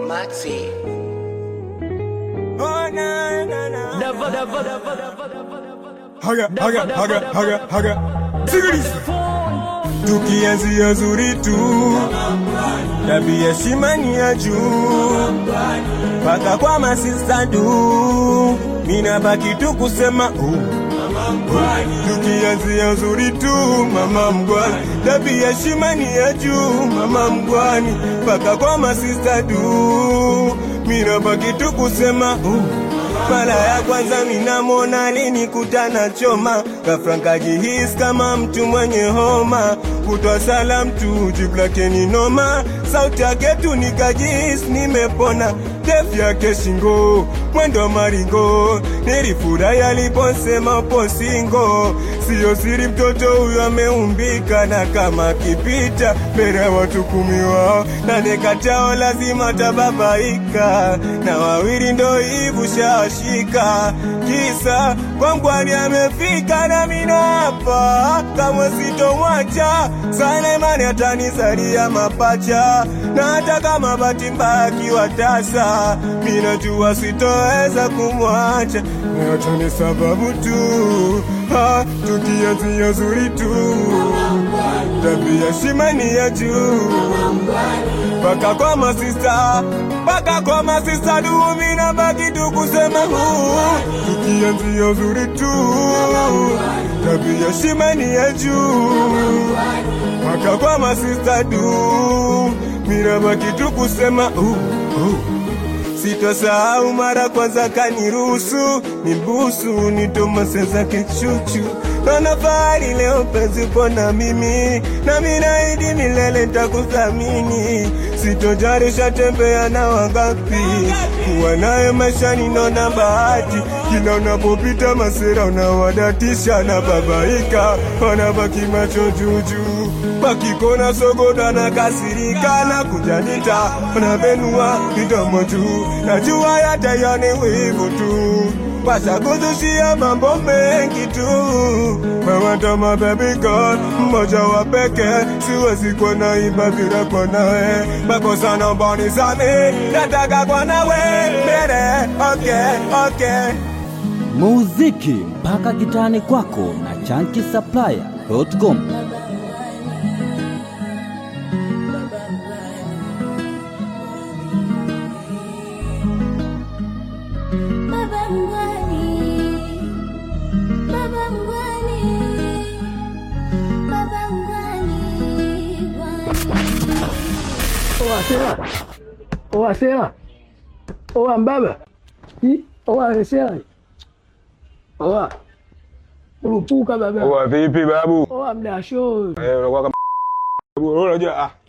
Maxi. Haga, haga, haga, haga, haga. Sikiliza. Tukianzia zuri tu, tabia shimani ya juu, mpaka kwa masista du, mina baki tu kusema uh. Tukianzia zuri tu, mama mgwani, tabia shimani ya juu, mama mgwani, mpaka kwa masista du, mina baki tu kusema uh. Mara ya kwanza minamwona alinikutana choma, ghafla nkajihisi kama mtu mwenye homa, kutwa salam tu jibu lake ni noma, sauti yake tu nikajihisi nimepona, ndefu yake shingo, mwendo maringo, nilifurahi aliposema upo singo, siyo siri mtoto huyo ameumbika, na kama kipita mbele ya watu kumi wao, na nekatao lazima tababaika, na wawili ndo hivu shashika, kisa kwangwani amefika na mina hapa, kamwe sitomwacha sana, imani atanizalia mapacha, na hata kama bahati mbaya akiwa tasa, minajua sitoweza kumwacha, nacho ni sababu tu ha, tukianzia zuri tu, tabia shimani ya juu mpaka kwa masista mpaka kwa masista dumi na baki tu kusema huu tukianzia uzuri tu tabia shimani ya juu mpaka kwa masista du mina baki tu kusema uh, uh. Sitosahau mara kwanza kaniruhusu nibusu nitomase zake chuchu Naona fahari leo penzi upo na mimi na mimi naahidi milele nitakuthamini sitojarisha tembea na wangapi kuwa naye maishani naona bahati kila unapopita masera unawadatisha na babaika wanabaki macho juujuu wakikona sogoda na kasirika na kujanita wanavenua midomo juu najua yatayani wivu tu washakuzushia mambo mengi tu mawatama baby girl mmoja wa peke siwezi kuwa naimba bila kwa nawe makosa naomba unisamehe nataka kwa nawe mbele okay okay muziki mpaka kitani kwako na chankisaplaya.com Baba Mgwani, Baba Mgwani, Baba Mgwani, Gwani. Oa sera. Oa sera. Oa mbaba. Hi, oa sera. Oa. Urupuka baba. Oa vipi babu? Oa mdasho. Eh, unakuwa kama babu, unajua ah